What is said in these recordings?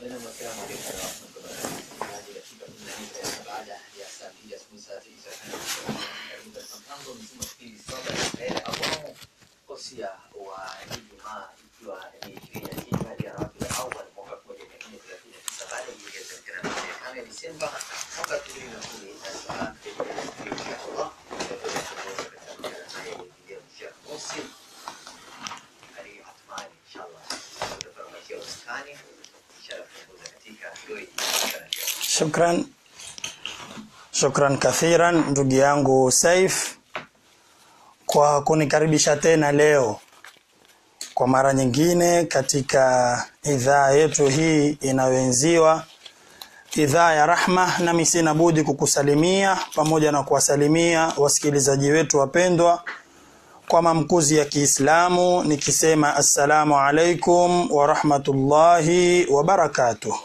Tena mwasalamu alaikum warahmatullahi wabarakatuh. Baada ya saa mbili asubuhi saa tisa karibu katika mpango mzima wa kipindi soka ya mbele ambao kosia wa Ijumaa ikiwa ni ishirini na tisa hadi ya Rabiul Awwal mwaka elfu moja mia nne thelathini na tisa baada ya kuingia katika tarehe tano ya Disemba mwaka elfu mbili na kumi na saba inshallah tutaweza kuongoza katika madarasa ya video Sheikh Muhsin Ali Athmani inshallah tutapatia uskani inshallah kuongoza katika hilo Shukran, shukran kathiran ndugu yangu Saif kwa kunikaribisha tena leo kwa mara nyingine katika idhaa yetu hii inayoenziwa idhaa ya Rahma, nami sina budi kukusalimia pamoja na kuwasalimia wasikilizaji wetu wapendwa kwa mamkuzi ya Kiislamu nikisema assalamu alaikum wa rahmatullahi wa barakatuh.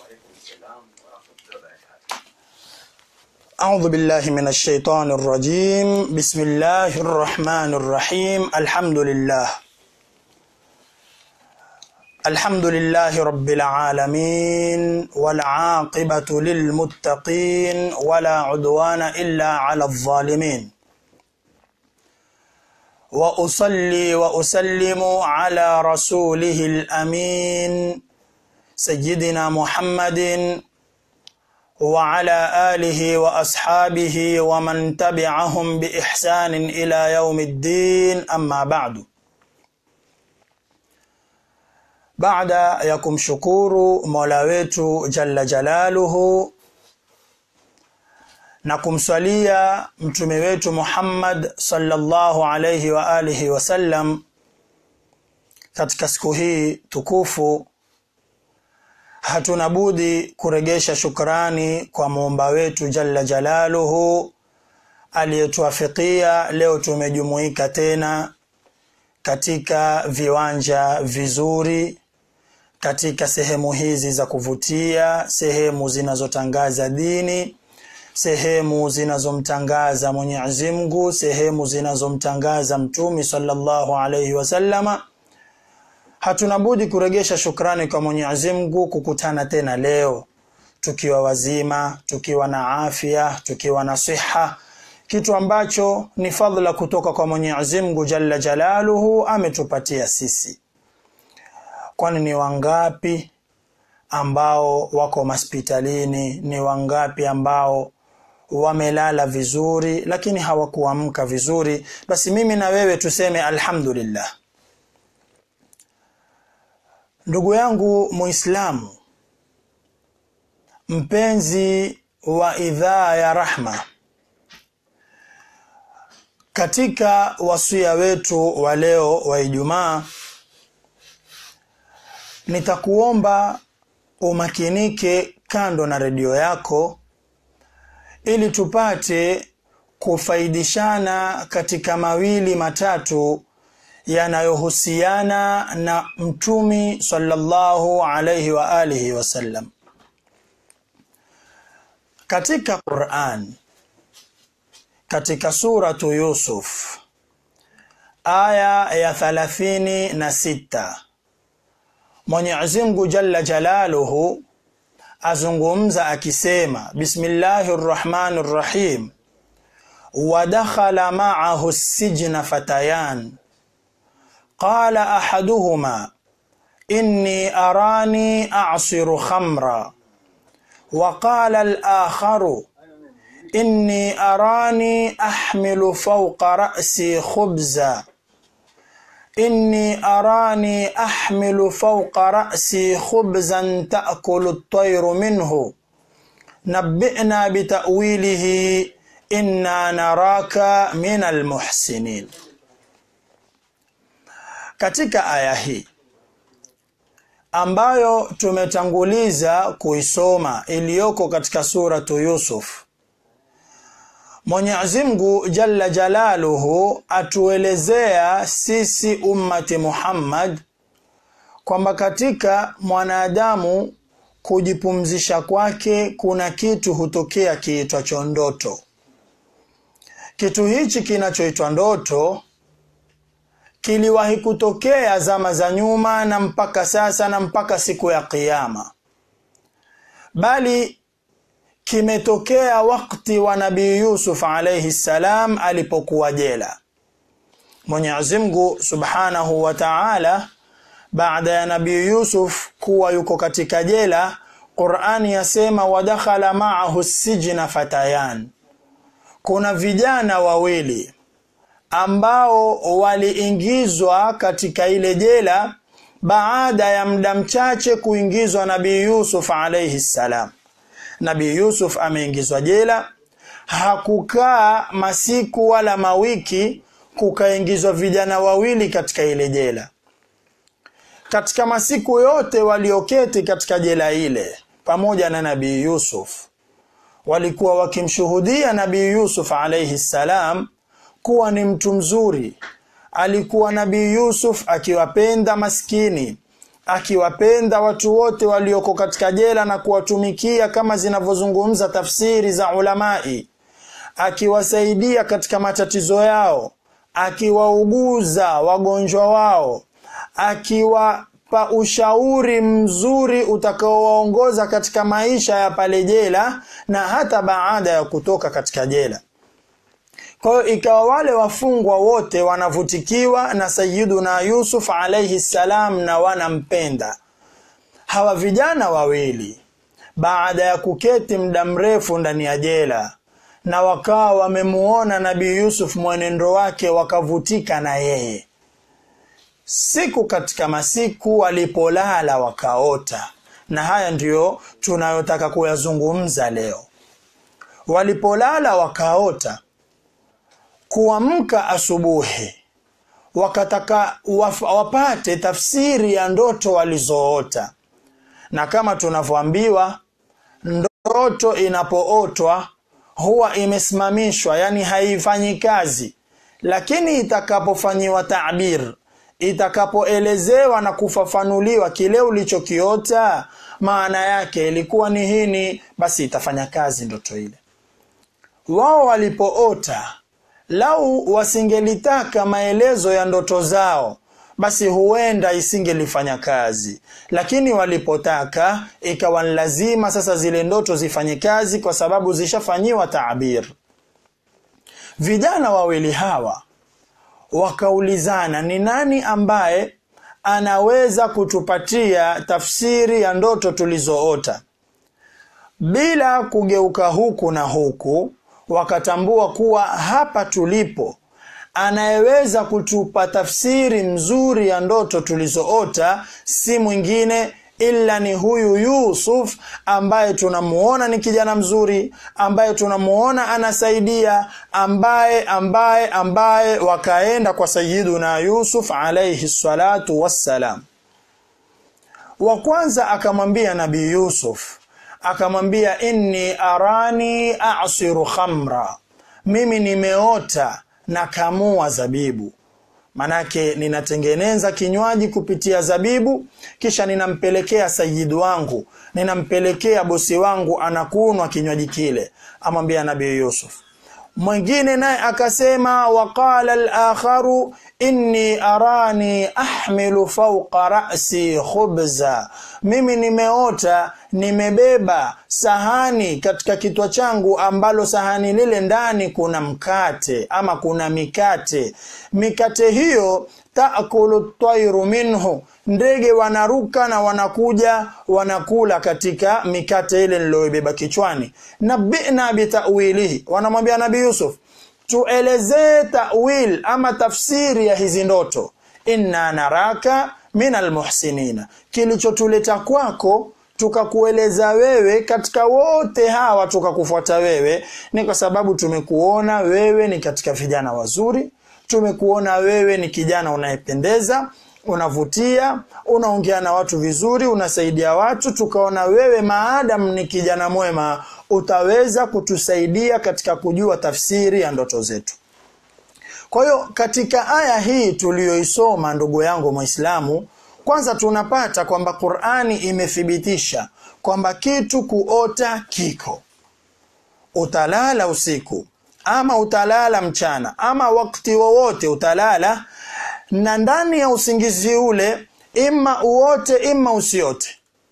أعوذ بالله من الشيطان الرجيم بسم الله الرحمن الرحيم الحمد لله الحمد لله رب العالمين والعاقبة للمتقين ولا عدوان إلا على الظالمين وأصلي وأسلم على رسوله الأمين سيدنا محمد وعلى آله وأصحابه ومن تبعهم بإحسان إلى يوم الدين أما بعد baada ya kumshukuru Mola wetu Jalla Jalaluhu na kumswalia mtume wetu Muhammad sallallahu alayhi wa alihi wasallam katika siku hii tukufu hatuna budi kuregesha shukrani kwa muumba wetu Jalla Jalaluhu aliyetuafikia leo tumejumuika tena katika viwanja vizuri katika sehemu hizi za kuvutia sehemu zinazotangaza dini sehemu zinazomtangaza Mwenyezi Mungu sehemu zinazomtangaza mtumi sallallahu alayhi wasallama hatuna budi kuregesha shukrani kwa Mwenyezi Mungu kukutana tena leo tukiwa wazima tukiwa na afya tukiwa na siha kitu ambacho ni fadhila kutoka kwa Mwenyezi Mungu Jalla Jalaluhu ametupatia sisi kwani ni wangapi ambao wako hospitalini ni wangapi ambao wamelala vizuri lakini hawakuamka vizuri basi mimi na wewe tuseme alhamdulillah ndugu yangu muislamu mpenzi wa idhaa ya rahma katika wasia wetu wa leo wa Ijumaa nitakuomba umakinike kando na redio yako ili tupate kufaidishana katika mawili matatu yanayohusiana na mtumi sallallahu alayhi wa alihi wasallam katika Qur'an katika suratu Yusuf aya ya thalathini na sita Mwenyezi Mungu Jalla Jalaluhu azungumza akisema Bismillahir Rahmanir Rahim wa dakhala ma'ahu as-sijna fatayan qala ahaduhuma inni arani a'siru khamra wa qala al-akharu inni arani ahmilu fawqa ra'si khubza inni arani ahmilu fawqa ra'si khubzan ta'kulu at-tayru minhu nabbi'na bita'wilihi inna naraka min al-muhsinin katika aya hii ambayo tumetanguliza kuisoma iliyoko katika suratu Yusuf Mwenyezi Mungu Jalla Jalaluhu atuelezea sisi ummati Muhammad kwamba katika mwanadamu kujipumzisha kwake kuna kitu hutokea kiitwacho ndoto. Kitu hichi kinachoitwa ndoto kiliwahi kutokea zama za nyuma na mpaka sasa na mpaka siku ya kiyama bali kimetokea wakati wa nabii Yusuf alayhi salam alipokuwa jela. Mwenyezi Mungu Subhanahu wa Ta'ala baada ya nabii Yusuf kuwa yuko katika jela, Qur'ani yasema wadakhala ma'ahu sijna fatayan, kuna vijana wawili ambao waliingizwa katika ile jela baada ya muda mchache kuingizwa nabii Yusuf alayhi salam. Nabii Yusuf ameingizwa jela, hakukaa masiku wala mawiki, kukaingizwa vijana wawili katika ile jela. Katika masiku yote walioketi katika jela ile pamoja na nabii Yusuf, walikuwa wakimshuhudia nabii Yusuf alayhi salam kuwa ni mtu mzuri. Alikuwa nabii Yusuf akiwapenda maskini, akiwapenda watu wote walioko katika jela na kuwatumikia kama zinavyozungumza tafsiri za ulamai, akiwasaidia katika matatizo yao, akiwauguza wagonjwa wao, akiwapa ushauri mzuri utakaowaongoza katika maisha ya pale jela na hata baada ya kutoka katika jela. Kwa hiyo ikawa wale wafungwa wote wanavutikiwa na Sayyiduna Yusuf alayhi salam na wanampenda. Hawa vijana wawili baada ya kuketi muda mrefu ndani ya jela na wakawa wamemuona Nabii Yusuf mwenendo wake wakavutika na yeye. Siku katika masiku walipolala wakaota, na haya ndiyo tunayotaka kuyazungumza leo. Walipolala wakaota kuamka asubuhi wakataka waf, wapate tafsiri ya ndoto walizoota, na kama tunavyoambiwa ndoto inapootwa huwa imesimamishwa, yani haifanyi kazi, lakini itakapofanyiwa tabir, itakapoelezewa na kufafanuliwa kile ulichokiota maana yake ilikuwa ni hini, basi itafanya kazi ndoto ile. Wao walipoota lau wasingelitaka maelezo ya ndoto zao basi huenda isingelifanya kazi, lakini walipotaka ikawa ni lazima sasa zile ndoto zifanye kazi, kwa sababu zishafanyiwa taabir. Vijana wawili hawa wakaulizana, ni nani ambaye anaweza kutupatia tafsiri ya ndoto tulizoota? Bila kugeuka huku na huku wakatambua kuwa hapa tulipo anayeweza kutupa tafsiri mzuri ya ndoto tulizoota si mwingine ila ni huyu Yusuf ambaye tunamuona ni kijana mzuri, ambaye tunamuona anasaidia, ambaye ambaye ambaye wakaenda kwa Sayyiduna Yusuf alayhi salatu wassalam. Wa kwanza akamwambia Nabii Yusuf akamwambia inni arani asiru khamra, mimi nimeota na kamua zabibu. Manake ninatengeneza kinywaji kupitia zabibu, kisha ninampelekea sayidi wangu, ninampelekea bosi wangu, anakunwa kinywaji kile. Amwambia Nabii Yusuf. Mwingine naye akasema, waqala al-akharu inni arani ahmilu fawqa ra'si khubza, mimi nimeota nimebeba sahani katika kitwa changu, ambalo sahani lile ndani kuna mkate ama kuna mikate. Mikate hiyo taakulu tairu minhu, ndege wanaruka na wanakuja wanakula katika mikate ile niliyoibeba kichwani. Nabina bitawilihi, wanamwambia Nabii Yusuf tuelezee tawil ama tafsiri ya hizi ndoto. Inna naraka min almuhsinina, kilichotuleta kwako tukakueleza wewe katika wote hawa tukakufuata wewe ni kwa sababu tumekuona wewe ni katika vijana wazuri, tumekuona wewe ni kijana unayependeza, unavutia, unaongea na watu vizuri, unasaidia watu, tukaona wewe maadamu ni kijana mwema utaweza kutusaidia katika kujua tafsiri ya ndoto zetu. Kwa hiyo katika aya hii tuliyoisoma, ndugu yangu Muislamu, kwanza tunapata kwamba Qur'ani imethibitisha kwamba kitu kuota kiko. Utalala usiku ama utalala mchana ama wakati wowote utalala, na ndani ya usingizi ule ima uote ima usiote,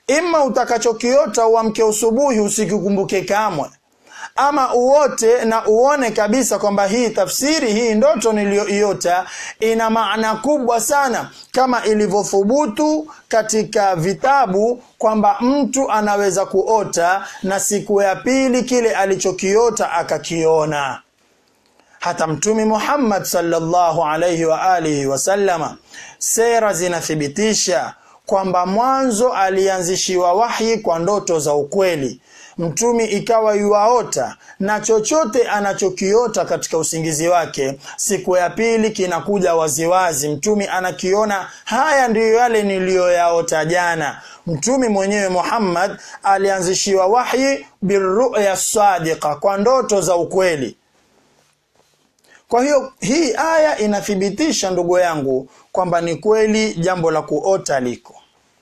ima utakachokiota uamke usubuhi usikikumbuke kamwe ama uote na uone kabisa kwamba hii tafsiri hii ndoto niliyoiota ina maana kubwa sana kama ilivyothubutu katika vitabu kwamba mtu anaweza kuota na siku ya pili kile alichokiota akakiona hata mtumi Muhammad sallallahu alayhi wa alihi wasallama sera zinathibitisha kwamba mwanzo alianzishiwa wahyi kwa ndoto za ukweli mtumi ikawa yuaota na chochote anachokiota katika usingizi wake siku ya pili kinakuja waziwazi mtumi anakiona haya ndiyo yale niliyoyaota jana mtumi mwenyewe Muhammad alianzishiwa wahyi birruya sadiqa kwa ndoto za ukweli kwa hiyo hii aya inathibitisha ndugu yangu kwamba ni kweli jambo la kuota liko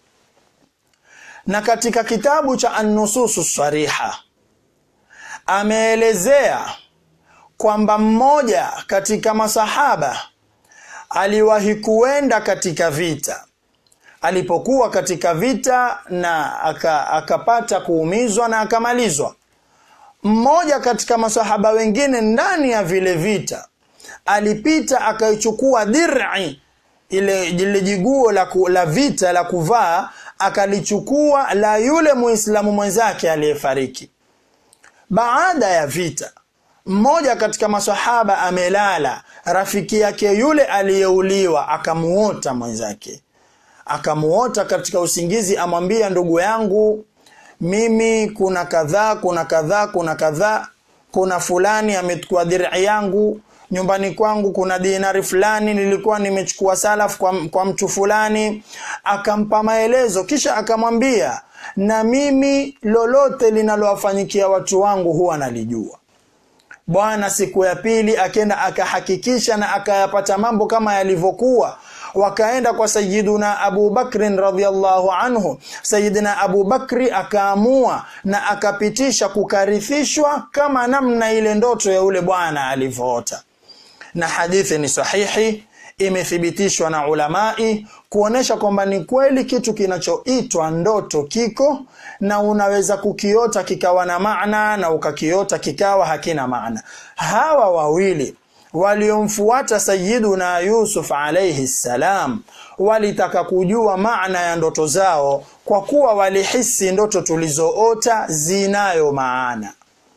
na katika kitabu cha An-Nususu Sariha ameelezea kwamba mmoja katika masahaba aliwahi kuenda katika vita alipokuwa katika vita na aka, akapata kuumizwa na akamalizwa mmoja katika masahaba wengine ndani ya vile vita alipita akaichukua dir'i ile ile jiguo la, ku, la vita la kuvaa akalichukua la yule muislamu mwenzake aliyefariki baada ya vita mmoja katika masahaba amelala rafiki yake yule aliyeuliwa akamuota mwenzake akamuota katika usingizi amwambia ndugu yangu mimi kuna kadhaa kuna kadhaa kuna kadhaa kuna fulani amechukua dir'i yangu nyumbani kwangu kuna dinari fulani nilikuwa nimechukua salaf kwa, kwa mtu fulani akampa maelezo kisha akamwambia na mimi lolote linalowafanyikia watu wangu huwa nalijua bwana siku ya pili akenda akahakikisha na akayapata mambo kama yalivyokuwa wakaenda kwa sayiduna Abu Bakrin radhiallahu anhu sayidina Abu Bakri akaamua na akapitisha kukarithishwa kama namna ile ndoto ya ule bwana alivyoota na hadithi ni sahihi imethibitishwa na ulamai kuonesha kwamba ni kweli kitu kinachoitwa ndoto kiko na unaweza kukiota kikawa na maana na ukakiota kikawa hakina maana hawa wawili waliomfuata sayiduna Yusuf alayhi salam walitaka kujua maana ya ndoto zao kwa kuwa walihisi ndoto tulizoota zinayo maana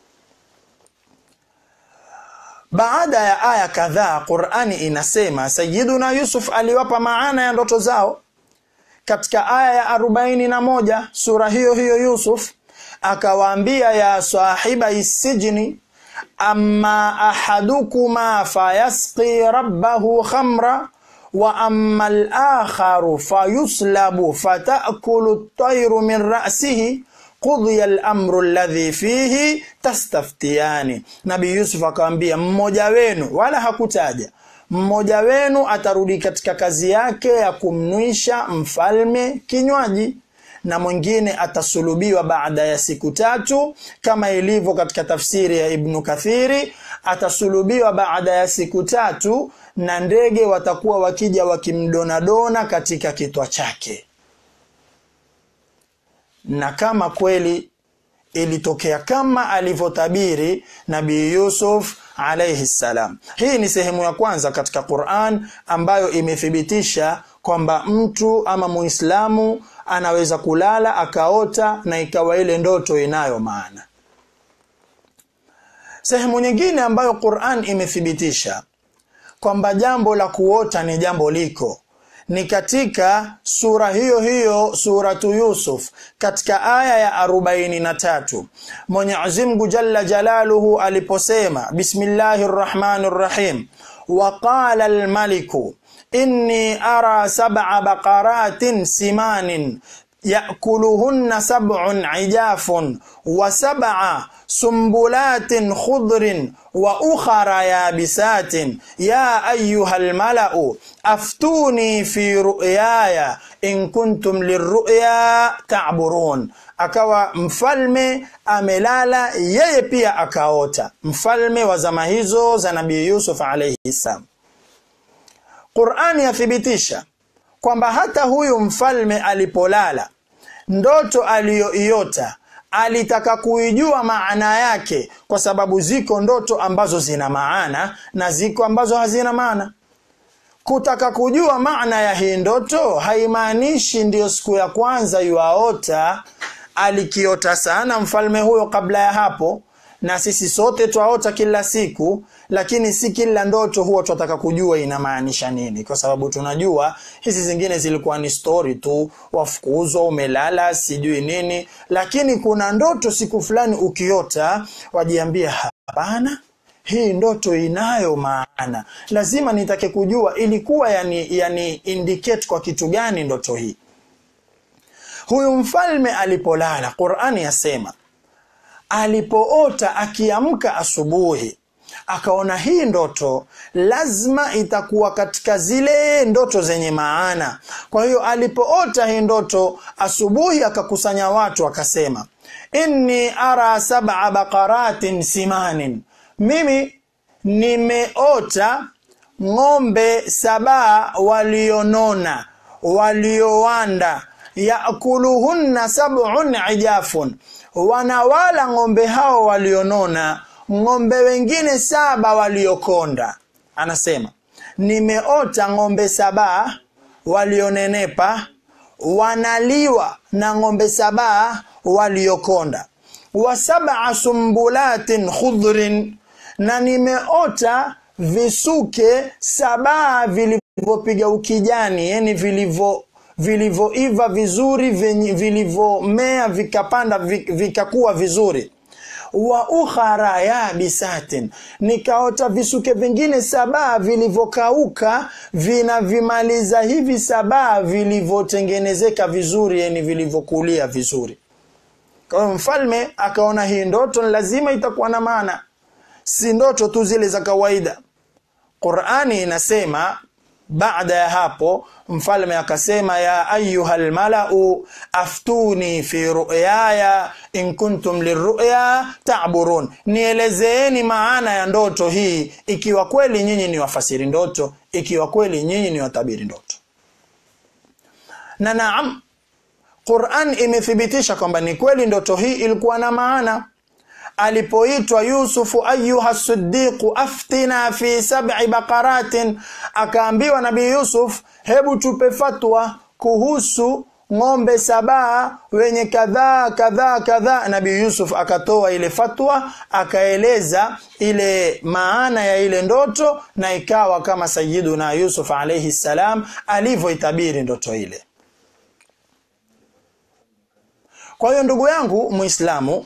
baada ya aya kadhaa Qur'ani inasema Sayyiduna Yusuf aliwapa maana ya ndoto zao katika aya ya arobaini na moja sura hiyo hiyo Yusuf akawaambia ya sahiba isijni amma ahadukuma fayasqi rabbahu khamra wa amma al-akharu fayuslabu fatakulu at-tayru min ra'sihi qudhiya al-amru alladhi fihi tastaftiyani nabii yusuf akamwambia mmoja wenu wala hakutaja mmoja wenu atarudi katika kazi yake ya kumnwisha mfalme kinywaji na mwingine atasulubiwa baada ya siku tatu kama ilivyo katika tafsiri ya Ibn Kathiri atasulubiwa baada ya siku tatu na ndege watakuwa wakija wakimdonadona katika kitwa chake na kama kweli ilitokea kama alivyotabiri nabii Yusuf alayhi salam. Hii ni sehemu ya kwanza katika Qur'an ambayo imethibitisha kwamba mtu ama Muislamu anaweza kulala akaota na ikawa ile ndoto inayo maana. Sehemu nyingine ambayo Qur'an imethibitisha kwamba jambo la kuota ni jambo liko ni katika sura hiyo hiyo suratu Yusuf katika aya ya arobaini na tatu Mwenyezi Mungu Jalla Jalaluhu aliposema Bismillahir Rahmanir Rahim wa qala al-maliku inni ara sab'a baqaratin simanin يأكلهن سبع عجاف وسبع سنبلات خضر وأخر يابسات يا أيها الملأ أفتوني في رؤياي إن كنتم للرؤيا تعبرون akawa mfalme amelala yeye pia akaota mfalme wa zama hizo za nabii Yusuf alayhi salam Qur'ani yathibitisha kwamba hata huyu mfalme alipolala ndoto aliyoiota alitaka kuijua maana yake kwa sababu ziko ndoto ambazo zina maana na ziko ambazo hazina maana kutaka kujua maana ya hii ndoto haimaanishi ndiyo siku ya kwanza yuaota alikiota sana mfalme huyo kabla ya hapo na sisi sote twaota kila siku lakini si kila ndoto huwa tunataka kujua inamaanisha nini kwa sababu tunajua hizi zingine zilikuwa ni story tu wafukuzwa umelala sijui nini lakini kuna ndoto siku fulani ukiota wajiambia hapana hii ndoto inayo maana lazima nitake kujua ilikuwa yani, yani indicate kwa kitu gani ndoto hii huyu mfalme alipolala qurani yasema alipoota akiamka asubuhi akaona hii ndoto lazima itakuwa katika zile ndoto zenye maana kwa hiyo alipoota hii ndoto asubuhi akakusanya watu akasema inni ara sab'a baqaratin simanin mimi nimeota ng'ombe sabaa walionona waliowanda yakuluhunna sab'un ijafun wanawala ng'ombe hao walionona ng'ombe wengine saba waliokonda anasema nimeota ng'ombe saba walionenepa wanaliwa na ng'ombe saba waliokonda wa sab'a sumbulatin khudrin na nimeota visuke saba vilivyopiga ukijani yani vilivyo vilivyoiva vizuri vilivyomea vikapanda vikakuwa vizuri wa ukhara yabisatin nikaota visuke vingine saba vilivyokauka vinavimaliza hivi saba vilivyotengenezeka vizuri yani vilivyokulia vizuri kwa hiyo mfalme akaona hii ndoto lazima itakuwa na maana si ndoto tu zile za kawaida qurani inasema baada ya hapo mfalme akasema ya ayuha lmalau aftuni fi ruyaya in kuntum liruya taburun nielezeeni maana ya ndoto hii ikiwa kweli nyinyi ni wafasiri ndoto ikiwa kweli nyinyi ni watabiri ndoto na naam quran imethibitisha kwamba ni kweli ndoto hii ilikuwa na maana alipoitwa yusufu ayuha sidiqu aftina fi sab'i baqaratin akaambiwa nabii yusuf hebu tupe fatwa kuhusu ng'ombe sabaa wenye kadhaa kadhaa kadhaa nabii yusuf akatoa ile fatwa akaeleza ile maana ya ile ndoto na ikawa kama sayiduna yusuf alayhi salam alivyoitabiri ndoto ile kwa hiyo ndugu yangu muislamu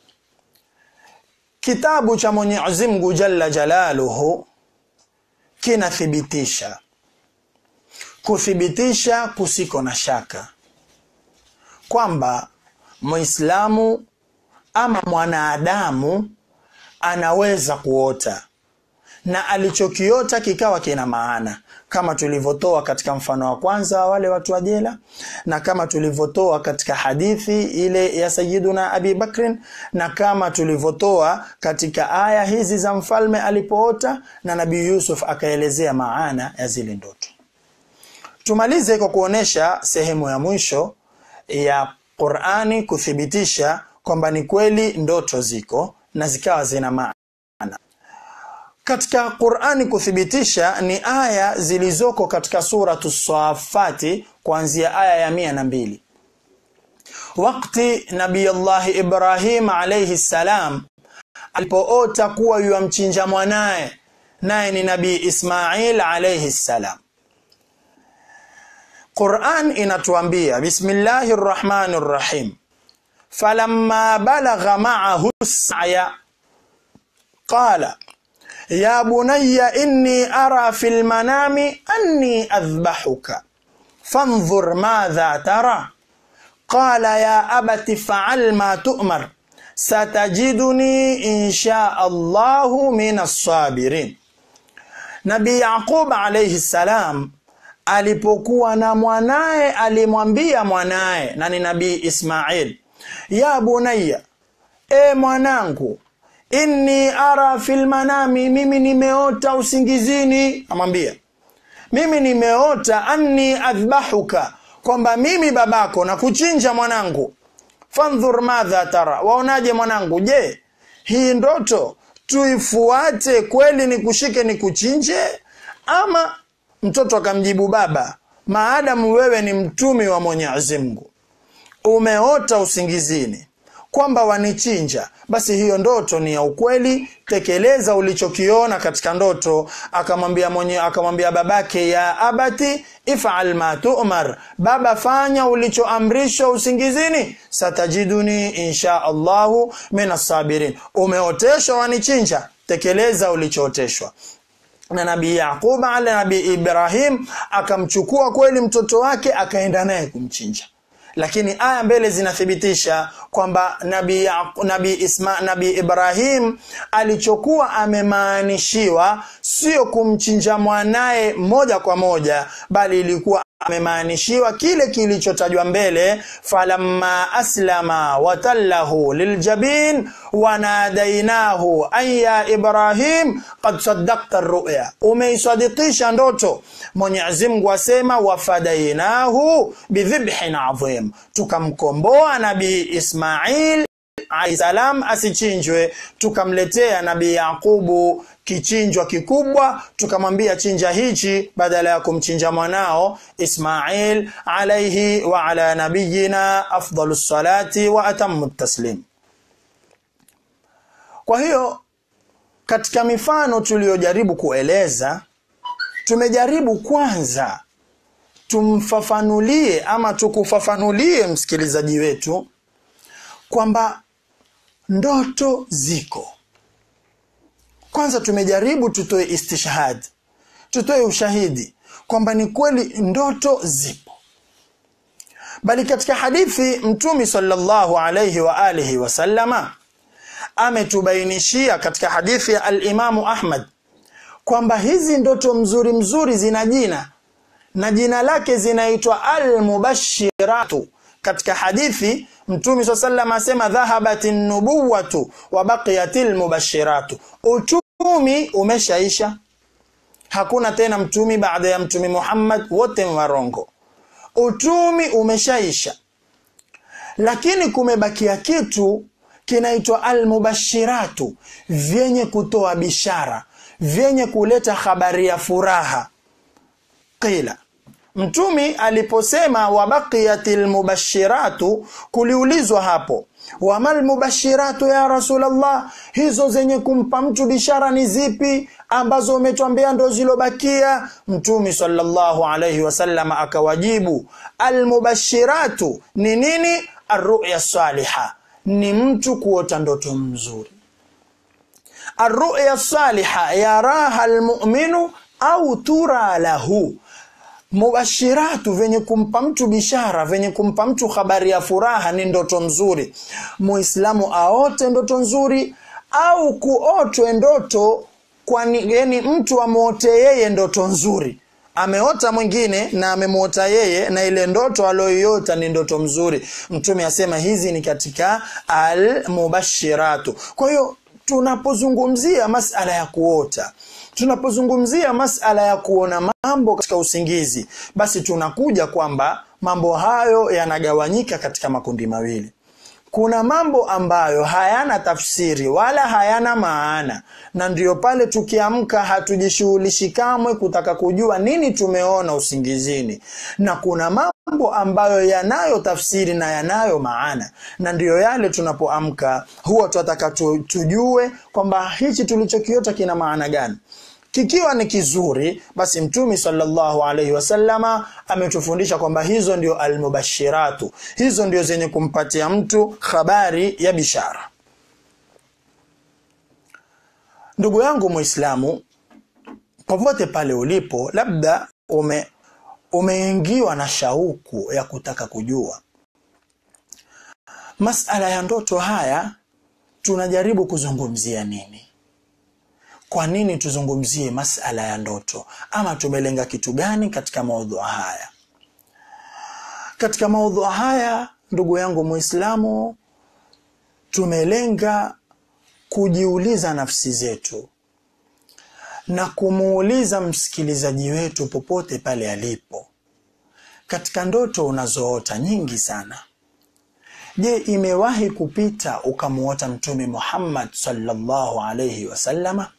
kitabu cha Mwenyezi Mungu Jalla Jalaluhu kinathibitisha kuthibitisha kusiko na shaka kwamba Muislamu ama mwanadamu anaweza kuota na alichokiota kikawa kina maana kama tulivyotoa katika mfano wa kwanza wale watu wa jela na kama tulivyotoa katika hadithi ile ya Sayyiduna Abi Bakrin na kama tulivyotoa katika aya hizi za mfalme alipoota na Nabii Yusuf akaelezea maana ya zile ndoto. Tumalize kwa kuonesha sehemu ya mwisho ya Qur'ani kuthibitisha kwamba ni kweli ndoto ziko na zikawa zina maana katika Qur'ani kuthibitisha ni aya zilizoko katika suratu Safati kuanzia aya ya mia na mbili wakati Nabii Allah Ibrahim alayhi salam alipoota kuwa yuamchinja mwanaye naye ni Nabii Ismail alayhi salam Qur'an inatuambia Bismillahir Rahmanir Rahim falamma balagha ma'ahu as-sa'ya qala يا بني إني أرى في المنام أني أذبحك فانظر ماذا ترى قال يا أبت فعل ما تؤمر ستجدني إن شاء الله من الصابرين نبي يعقوب عليه السلام alipokuwa na mwanaye alimwambia mwanaye na ni nabii Ismail ya bunayya e mwanangu inni ara fil manami mimi nimeota usingizini amwambia mimi nimeota anni adhbahuka kwamba mimi babako na kuchinja mwanangu fandhur madha tara waonaje mwanangu je hii ndoto tuifuate kweli ni kushike ni kuchinje ama mtoto akamjibu baba maadamu wewe ni mtumi wa mwenyezi mungu umeota usingizini kwamba wanichinja basi hiyo ndoto ni ya ukweli tekeleza ulichokiona katika ndoto akamwambia mwenye akamwambia babake ya abati ifal ma tu'mar baba fanya ulichoamrishwa usingizini satajiduni insha Allahu minas sabirin umeoteshwa wanichinja tekeleza ulichooteshwa na nabii Yaqub ala nabii Ibrahim akamchukua kweli mtoto wake akaenda naye kumchinja lakini aya mbele zinathibitisha kwamba nabii nabii Isma nabii Ibrahim alichokuwa amemaanishiwa sio kumchinja mwanaye moja kwa moja bali ilikuwa amemaanishiwa kile kilichotajwa mbele falamma aslama watallahu liljabin wanadainahu an ya ibrahim qad saddaqta ar-ru'ya umeisadikisha ndoto Mwenyezi Mungu asema wafadainahu bidhibhin adhim tukamkomboa nabii Ismail salam asichinjwe tukamletea nabii Yakubu kichinjwa kikubwa tukamwambia chinja hichi badala ya kumchinja mwanao Ismail alayhi wa ala nabiyina afdalus salati wa atammu taslim kwa hiyo katika mifano tuliyojaribu kueleza tumejaribu kwanza tumfafanulie ama tukufafanulie msikilizaji wetu kwamba ndoto ziko kwanza tumejaribu tutoe istishhad tutoe ushahidi kwamba ni kweli ndoto zipo bali katika hadithi mtumi sallallahu alayhi wa alihi wasallama ametubainishia katika hadithi ya al-Imamu Ahmad kwamba hizi ndoto mzuri mzuri zina jina na jina lake zinaitwa al-mubashiratu katika hadithi mtume swalla sallam asema dhahabatin nubuwatu wa baqiyatil mubashiratu utumi umeshaisha hakuna tena mtumi baada ya mtumi Muhammad wote warongo utumi umeshaisha lakini kumebakia kitu kinaitwa almubashiratu vyenye kutoa bishara vyenye kuleta habari ya furaha qila mtumi aliposema wabaqiyatil mubashiratu kuliulizwa hapo wamal mubashiratu ya rasulallah hizo zenye kumpa mtu bishara ni zipi ambazo umetwambia ndo zilobakia mtumi sallallahu alayhi wasallam akawajibu almubashiratu ni nini arruya saliha ni mtu kuota ndoto mzuri arruya saliha yaraha almu'minu au tura lahu mubashiratu venye kumpa mtu bishara venye kumpa mtu habari ya furaha ni ndoto nzuri muislamu aote ndoto nzuri au kuotwe ndoto kwani yani mtu amwote yeye ndoto nzuri ameota mwingine na amemwota yeye na ile ndoto aliyoiota ni ndoto mzuri mtume asema hizi ni katika almubashiratu kwa hiyo tunapozungumzia masala ya kuota tunapozungumzia masala ya kuona mambo katika usingizi basi tunakuja kwamba mambo hayo yanagawanyika katika makundi mawili kuna mambo ambayo hayana tafsiri wala hayana maana na ndiyo pale tukiamka hatujishughulishi kamwe kutaka kujua nini tumeona usingizini na kuna mambo ambayo yanayo tafsiri na yanayo maana na ndiyo yale tunapoamka huwa tunataka tujue kwamba hichi tulichokiota kina maana gani kikiwa ni kizuri basi mtumi sallallahu alaihi wasallama ametufundisha kwamba hizo ndio almubashiratu hizo ndio zenye kumpatia mtu habari ya bishara ndugu yangu muislamu popote pale ulipo labda ume umeingiwa na shauku ya kutaka kujua masala ya ndoto haya tunajaribu kuzungumzia nini kwa nini tuzungumzie masala ya ndoto ama tumelenga kitu gani katika maudhui haya katika maudhui haya ndugu yangu muislamu tumelenga kujiuliza nafsi zetu na kumuuliza msikilizaji wetu popote pale alipo katika ndoto unazoota nyingi sana je imewahi kupita ukamuota mtume muhammad sallallahu alaihi wasallama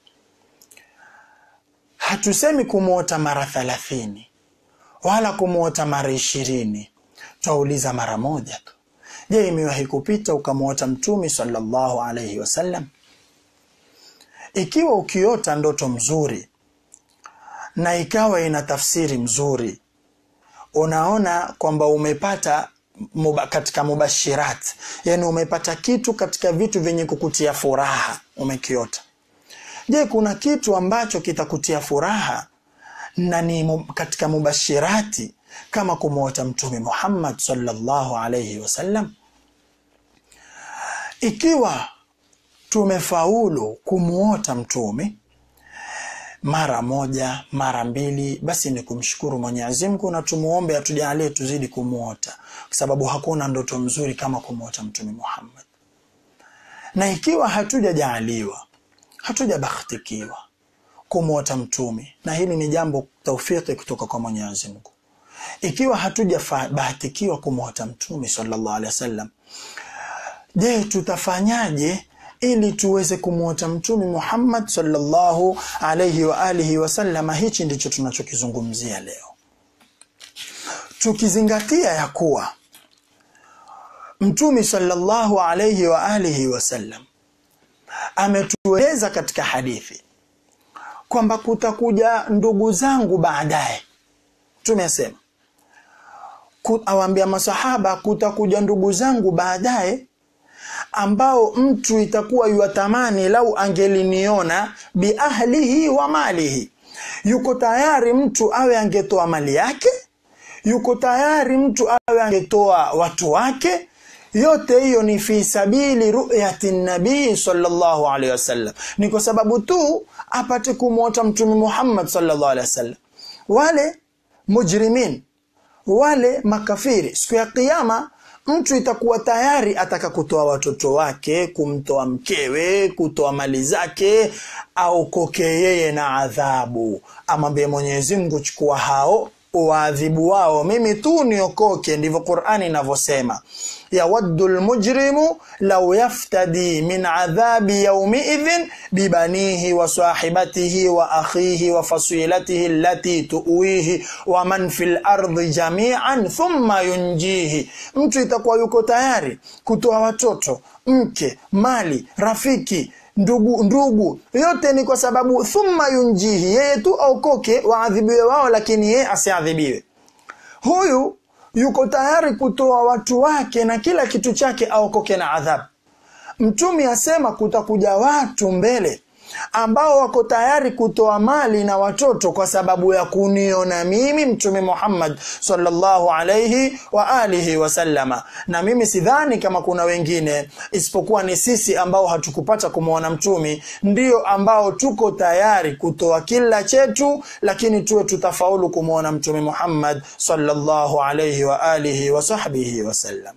hatusemi kumwota mara thalathini wala kumwota mara ishirini twauliza mara moja tu je imewahi kupita ukamwota mtume sallallahu alaihi wasallam ikiwa ukiota ndoto mzuri na ikawa ina tafsiri mzuri unaona kwamba umepata muba, katika mubashirat yani umepata kitu katika vitu vyenye kukutia furaha umekiota je kuna kitu ambacho kitakutia furaha na ni mu, katika mubashirati kama kumwota mtume muhammad sallallahu alaihi wasallam ikiwa tumefaulu kumwota mtume mara moja mara mbili basi ni kumshukuru mwenyezi mungu na tumuombe atujalie tuzidi kumwota kwa sababu hakuna ndoto mzuri kama kumwota mtume muhammad na ikiwa hatujajaaliwa hatujabahtikiwa kumwota mtume na hili ni jambo taufiki kutoka kwa mwenyezi mungu ikiwa hatujabahatikiwa kumwota mtume sallallahu alaihi wasallam je tutafanyaje ili tuweze kumwota mtume muhammad sallallahu alaihi wa alihi wasallama hichi ndicho tunachokizungumzia leo tukizingatia ya kuwa mtume sallallahu alaihi wa alihi wasallam ametueleza katika hadithi kwamba kutakuja ndugu zangu baadaye tumesema awaambia masahaba kutakuja ndugu zangu baadaye ambao mtu itakuwa yuatamani lau angeliniona biahlihi wa malihi yuko tayari mtu awe angetoa mali yake yuko tayari mtu awe angetoa watu wake yote hiyo ni fi sabili ruyati nabii sallallahu alaihi wasallam ni kwa sababu tu apate kumwota mtume muhammad sallallahu alaihi wasallam wale mujrimin wale makafiri siku ya kiyama mtu itakuwa tayari ataka kutoa watoto wake kumtoa mkewe kutoa mali zake au koke yeye na adhabu amwambie mwenyezi mungu chukua hao uwaadhibu wao mimi tu niokoke ndivyo qurani inavyosema yawaddu lmujrimu lau yaftadi min adhabi yaumiidhin bibanihi wa sahibatihi wa akhihi wa fasilatihi allati tuwihi wa man fi lardi jamian thumma yunjihi mtu itakuwa yuko tayari kutoa watoto mke mali rafiki ndugu ndugu yote ni kwa sababu thumma yunjihi yeye tu aokoke waadhibiwe wao lakini yeye asiadhibiwe huyu yuko tayari kutoa watu wake na kila kitu chake aokoke na adhabu mtumi asema kutakuja watu mbele ambao wako tayari kutoa mali na watoto kwa sababu ya kuniona mimi mtume Muhammad sallallahu alayhi wa alihi wasallama na mimi sidhani kama kuna wengine isipokuwa ni sisi ambao hatukupata kumwona mtumi ndio ambao tuko tayari kutoa kila chetu lakini tuwe tutafaulu kumwona mtume Muhammad sallallahu alayhi wa alihi wa sahbihi wasallam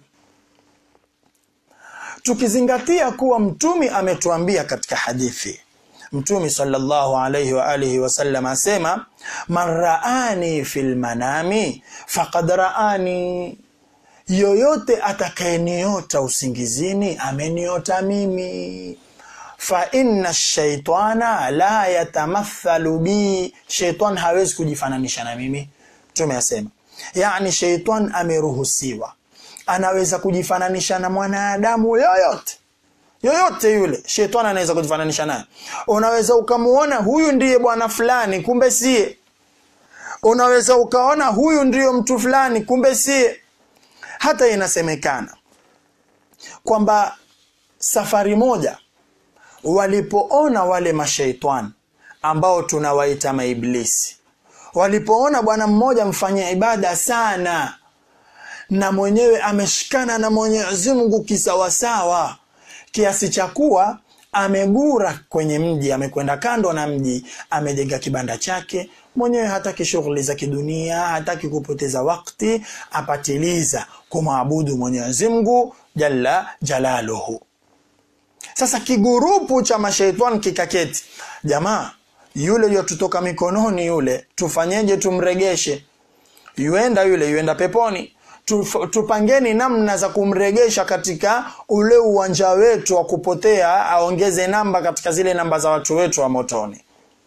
tukizingatia kuwa mtumi ametuambia katika hadithi mtumi sallallahu alayhi wa alihi wasallam asema man raani fil manami faqad raani yoyote atakayeniota usingizini ameniota mimi fa inna shaitana la yatamathalu bi shaitan hawezi kujifananisha na mimi mtume asema yani shaitan ameruhusiwa anaweza kujifananisha na mwanadamu yoyote yoyote yule shetani anaweza kujifananisha naye unaweza ukamuona huyu ndiye bwana fulani kumbe sie unaweza ukaona huyu ndiyo mtu fulani kumbe sie hata inasemekana kwamba safari moja walipoona wale mashaitani ambao tunawaita maiblisi walipoona bwana mmoja mfanya ibada sana na mwenyewe ameshikana na mwenyezi mungu kisawasawa kiasi cha kuwa amegura kwenye mji amekwenda kando na mji amejenga kibanda chake mwenyewe hataki shughuli za kidunia hataki kupoteza wakti apatiliza kumwabudu mwenyezi mungu jalla jalaluhu sasa kigurupu cha mashaitani kikaketi jamaa yule yotutoka mikononi yule tufanyeje tumregeshe yuenda yule yuenda peponi Tuf- tupangeni namna za kumregesha katika ule uwanja wetu wa kupotea aongeze namba katika zile namba za watu wetu wa motoni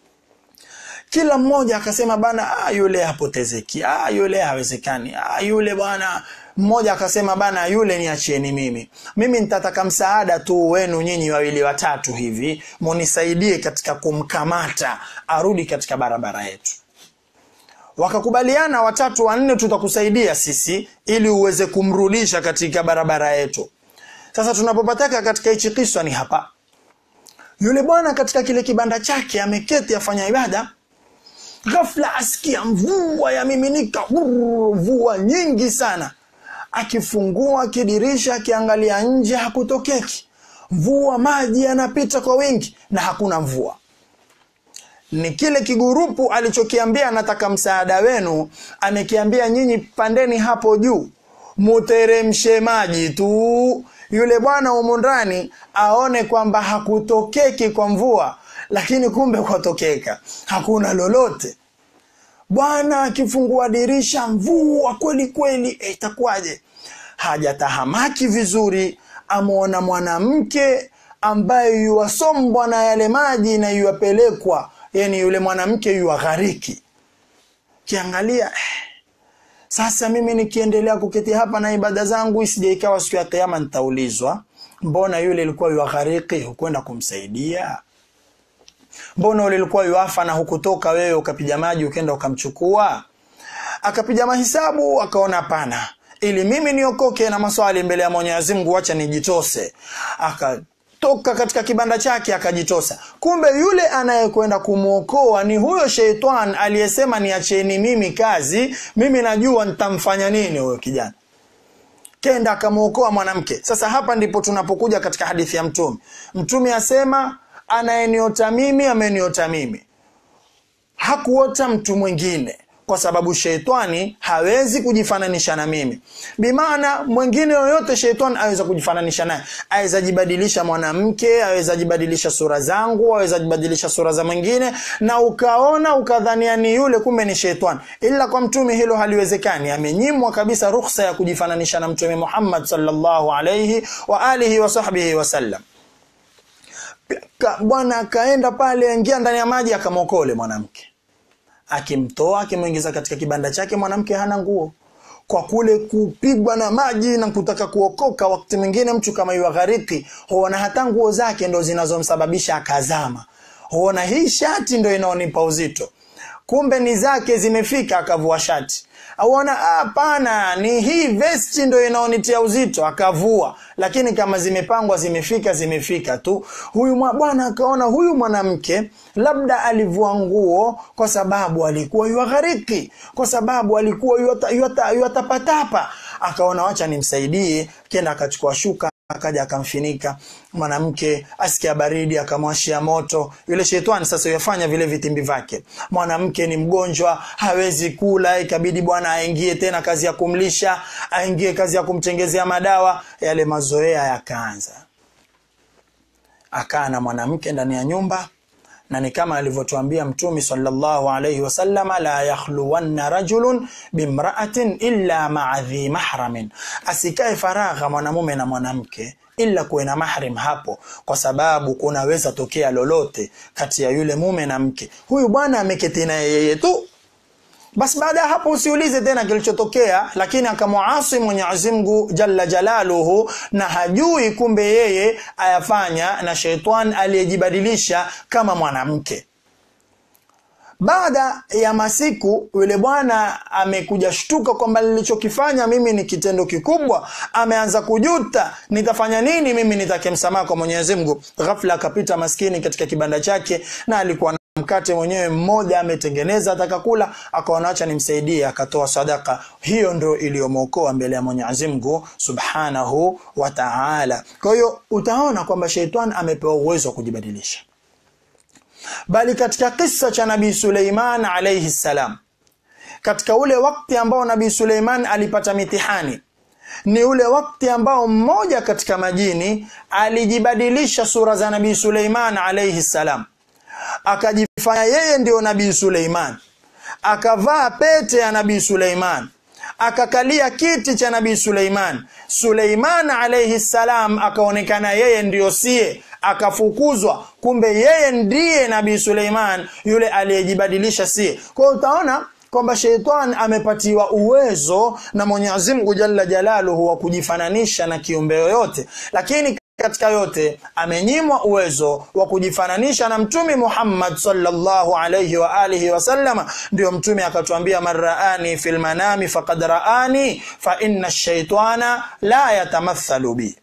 kila mmoja akasema bana ah, yule hapotezeki ah, yule hawezekani ah, yule bwana mmoja akasema bana yule niachieni mimi mimi nitataka msaada tu wenu nyinyi wawili watatu hivi munisaidie katika kumkamata arudi katika barabara yetu wakakubaliana watatu wanne tutakusaidia sisi ili uweze kumrudisha katika barabara yetu sasa tunapopataka katika hichi kiswa ni hapa yule bwana katika kile kibanda chake ameketi afanya ibada ghafla asikia mvua yamiminika brrr, mvua nyingi sana akifungua kidirisha akiangalia nje hakutokeki mvua maji yanapita kwa wingi na hakuna mvua ni kile kigurupu alichokiambia nataka msaada wenu amekiambia nyinyi pandeni hapo juu muteremshe maji tu yule bwana humu ndani aone kwamba hakutokeki kwa mvua lakini kumbe kwatokeka hakuna lolote bwana akifungua dirisha mvua kweli kweli eh, itakuwaje hajatahamaki vizuri amwona mwanamke ambaye yuwasombwa na yale maji na yuwapelekwa yani yule mwanamke yuwaghariki kiangalia eh, sasa mimi nikiendelea kuketi hapa na ibada zangu isije ikawa siku ya kiyama nitaulizwa mbona yule ilikuwa yuwaghariki hukwenda kumsaidia mbona ule ulikuwa yuafa na hukutoka wewe ukapiga maji ukenda ukamchukua akapiga mahisabu akaona hapana ili mimi niokoke na maswali mbele ya mwenyezi mungu wacha nijitose akatoka katika kibanda chake akajitosa kumbe yule anayekwenda kumwokoa ni huyo sheitani aliyesema niacheni mimi kazi mimi najua nitamfanya nini huyo kijana kenda akamwokoa mwanamke sasa hapa ndipo tunapokuja katika hadithi ya mtume mtume asema anayeniota mimi ameniota mimi hakuota mtu mwingine kwa sababu sheitani hawezi kujifananisha na mimi bimaana mwingine yoyote sheitani aweza kujifananisha naye aweza jibadilisha mwanamke aweza jibadilisha sura zangu aweza jibadilisha sura za mwingine na ukaona ukadhania ni yule kumbe ni sheitani ila kwa mtume hilo haliwezekani amenyimwa kabisa ruhusa ya kujifananisha na mtume muhammad sallallahu alaihi wa alihi wa sahbihi wasallam Ka- bwana akaenda pale ingia ndani ya maji akamwokole mwanamke akimtoa akimwingiza katika kibanda chake mwanamke hana nguo kwa kule kupigwa na maji na kutaka kuokoka wakati mwingine mtu kama yuaghariki huona hata nguo zake ndo zinazomsababisha akazama huona hii shati ndo inaonipa uzito kumbe ni zake zimefika akavua shati auona hapana ni hii vesti ndo inaonitia uzito akavua lakini kama zimepangwa zimefika zimefika tu huyu mwa- bwana akaona huyu mwanamke labda alivua nguo kwa sababu alikuwa yuaghariki kwa sababu alikuwa yuata- yuata- yuatapatapa akaona wacha nimsaidie kenda akachukua shuka akaja akamfinika mwanamke asikia baridi akamwashia moto yule shetani sasa yafanya vile vitimbi vyake mwanamke ni mgonjwa hawezi kula ikabidi bwana aingie tena kazi ya kumlisha aingie kazi ya kumtengezea madawa yale mazoea yakaanza akaa na mwanamke ndani ya nyumba na ni kama alivyotuambia mtumi sallallahu alayhi wasallama la yakhluwanna rajulun bimra'atin illa ma'a dhi mahramin asikae faragha mwanamume na mwanamke ila kuwe na mahrim hapo kwa sababu kunaweza tokea lolote kati ya yule mume na mke huyu bwana ameketi na yeye tu basi baada ya hapo usiulize tena kilichotokea lakini akamwasi mwenyezi mungu jalla jalaluhu na hajui kumbe yeye ayafanya na shetani aliyejibadilisha kama mwanamke baada ya masiku yule bwana amekuja shtuka kwamba nilichokifanya mimi ni kitendo kikubwa ameanza kujuta nitafanya nini mimi nitake msamaha kwa mwenyezi mungu ghafla akapita maskini katika kibanda chake na alikuwa na mkate mwenyewe mmoja ametengeneza atakakula akaona acha nimsaidie akatoa sadaka hiyo ndo iliyomwokoa mbele ya mwenyezi mungu subhanahu wa taala kwa hiyo utaona kwamba sheitani amepewa uwezo wa kujibadilisha bali katika kisa cha nabii Suleiman alayhi salam katika ule wakati ambao nabii Suleiman alipata mitihani ni ule wakati ambao mmoja katika majini alijibadilisha sura za nabii Suleiman alayhi salam akajifanya yeye ndio nabii Suleiman akavaa pete ya nabii Suleiman akakalia kiti cha nabii Suleiman Suleiman alayhi salam akaonekana yeye ndiyo sie akafukuzwa kumbe yeye ndiye nabii Suleiman yule aliyejibadilisha sie kwa utaona kwamba sheitan amepatiwa uwezo na Mwenyezi Mungu Jalla Jalaluhu wa kujifananisha na kiumbe yoyote lakini katika yote amenyimwa uwezo wa kujifananisha na mtume Muhammad sallallahu alayhi wa alihi wasallama ndio mtume akatuambia marraani fil manami faqad raani fa inna ash-shaytana la yatamathalu bi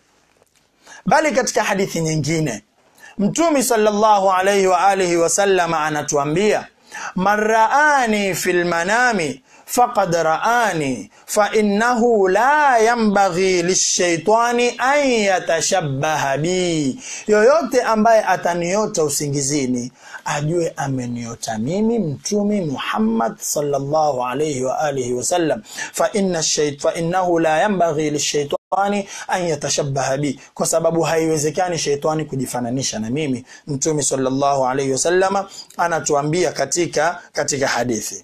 bali katika hadithi nyingine mtume sallallahu alayhi wa alihi wasallama anatuambia marraani fil manami faqad raani fa innahu la yanbaghi lishaitani an yatashabbaha bi yoyote ambaye ataniota usingizini ajue ameniota mimi mtume Muhammad sallallahu alayhi wa alihi wasallam fa inna shayt fa innahu la yanbaghi lishaitani an yatashabbaha bi kwa sababu haiwezekani shaitani kujifananisha na mimi mtume sallallahu alayhi wasallama anatuambia katika katika hadithi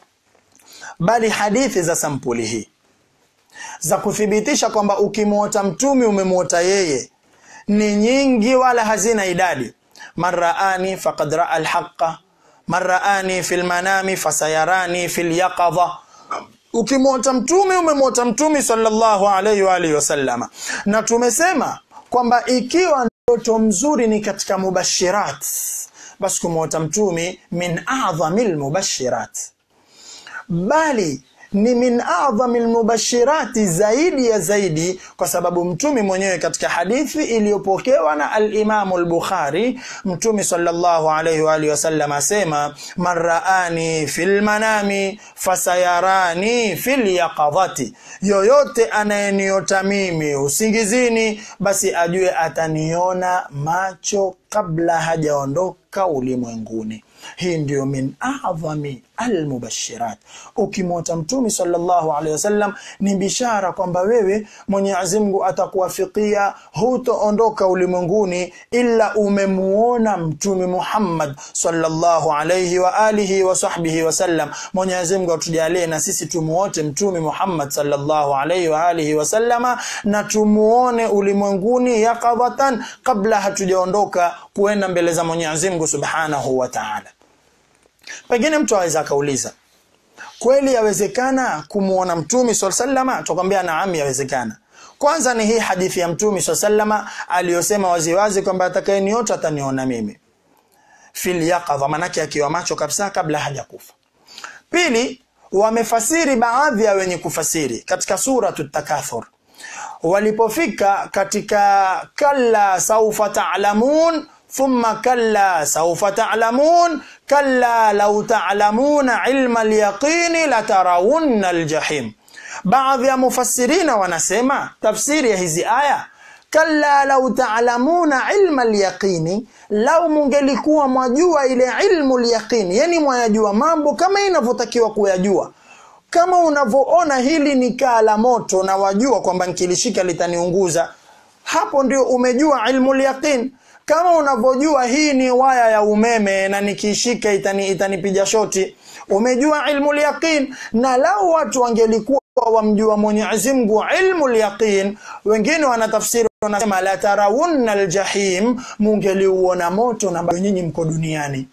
bali hadithi za sampuli hii za kuthibitisha kwamba ukimwota mtume umemwota yeye ni nyingi wala hazina idadi marraani faqad raa alhaqa marraani fil manami fasayarani fil yaqadha ukimwota mtume umemwota mtume sallallahu alayhi wa alihi wasallama na tumesema kwamba ikiwa ndoto mzuri ni katika mubashirat basi kumwota mtume min a'dhamil mubashirat bali ni min adhami lmubashirati zaidi ya zaidi kwa sababu mtume mwenyewe katika hadithi iliyopokewa na alimamu lbukhari mtume salllahu alaihi waalihi wasallam asema man raani fi lmanami fasayarani fi lyaqadhati yoyote anayeniota mimi usingizini basi ajue ataniona macho kabla hajaondoka ulimwenguni hii ndiyo min adhami almubashirat ukimwota mtume sallallahu alaihi wasallam ni bishara kwamba wewe mwenyezi mungu atakuwafikia hutoondoka ulimwenguni ila umemuona mtume muhammad sallallahu alaihi wa alihi wa sahbihi wasallam mwenyezi mungu atujalie na sisi tumuote mtume muhammad sallallahu alaihi wa alihi wasallama na tumuone ulimwenguni yaqadhatan kabla hatujaondoka kuenda mbele za mwenyezi mungu subhanahu wa taala pengine mtu aweza akauliza kweli yawezekana kumwona mtume saa salama tukwambia naam yawezekana kwanza ni hii hadithi ya mtume saa salama aliyosema waziwazi kwamba atakayeniota ataniona mimi fil yaqadha manake akiwa macho kabisa kabla hajakufa pili wamefasiri baadhi ya wenye kufasiri katika suratu takathur walipofika katika kalla saufa ta'lamun thumma kalla saufa ta'lamun kalla law ta'lamuna ilma al-yaqini latarawunna al-jahim baadhi ya mufassirina wanasema tafsiri ya hizi aya kalla lau taalamuna ilma lyaqini lau mungelikuwa mwajua ile ilmu lyaqini yani mwayajua mambo kama inavyotakiwa kuyajua kama unavyoona hili ni kaa la moto na wajua kwamba nkilishika litaniunguza hapo ndio umejua ilmu lyaqin kama unavyojua hii ni waya ya umeme na nikiishika itani, itanipiga shoti umejua ilmu lyaqin na lau watu wangelikuwa wamjua Mwenyezi Mungu ilmu lyaqin wengine wanatafsiri wanasema la tarawunna aljahim mungeliuona moto na bado nyinyi mko duniani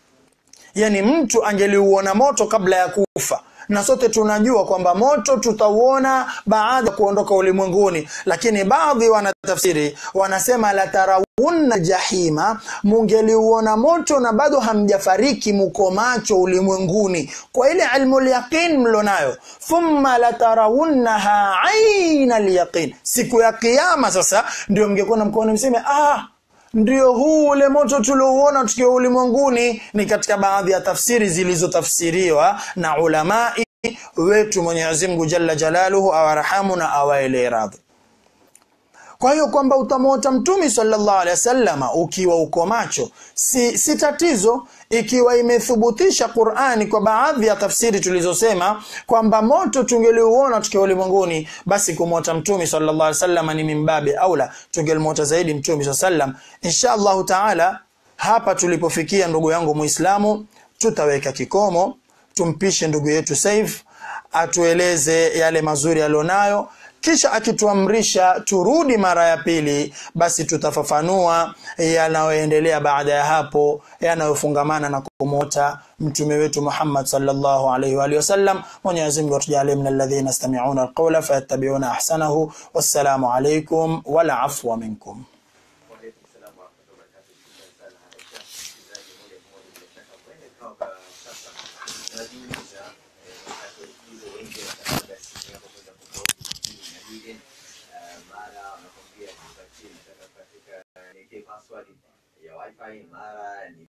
yani mtu angeliuona moto kabla ya kufa na sote tunajua kwamba moto tutauona baada ya kuondoka ulimwenguni lakini baadhi wanatafsiri wanasema la tarawunna jahima mungeliuona moto na bado hamjafariki muko macho ulimwenguni kwa ile ilmu lyaqin mlonayo thumma latarawunnaha aina lyaqin siku ya kiyama sasa ndio mngekuwa mkono mseme ah ndio huu ule moto tuliouona tukiwa ulimwenguni ni katika baadhi ya tafsiri zilizotafsiriwa na ulamai wetu Mwenyezi Mungu Jalla Jalaluhu awarahamu na awaelee radhi kwa hiyo kwamba utamwota mtumi sallallahu alaihi wasallama ukiwa uko macho si, si tatizo ikiwa imethubutisha Qur'ani kwa baadhi ya tafsiri tulizosema kwamba moto tungeliuona tukiwa ulimwenguni basi kumwota mtumi sallallahu alaihi wasallama ni mimbabe aula tungelimwota zaidi mtumi sallallahu alaihi wasallam insha Allah taala hapa tulipofikia ndugu yangu Muislamu tutaweka kikomo tumpishe ndugu yetu Saif atueleze yale mazuri alionayo kisha akituamrisha turudi mara ya pili basi tutafafanua yanayoendelea baada ya hapo yanayofungamana na kumota mtume wetu Muhammad sallallahu alaihi wa alihi wasallam Mwenyezi Mungu atujalie min alladhina yastami'una alqawla fayattabi'una ahsanahu wassalamu alaikum wal afwa minkum Waalaikum salaam wa rahmatullahi wa barakatuh. Shukrani sana Aisha. Msikilizaji moja kwa moja bila shaka huenda ikawa kwa sasa unajiuliza eh, wakati walikizo wengi wanataka simu yako kwenda kuposti hii na lile eh, mara wanakwambia kupatie nataka katika niwekee password ya wifi mara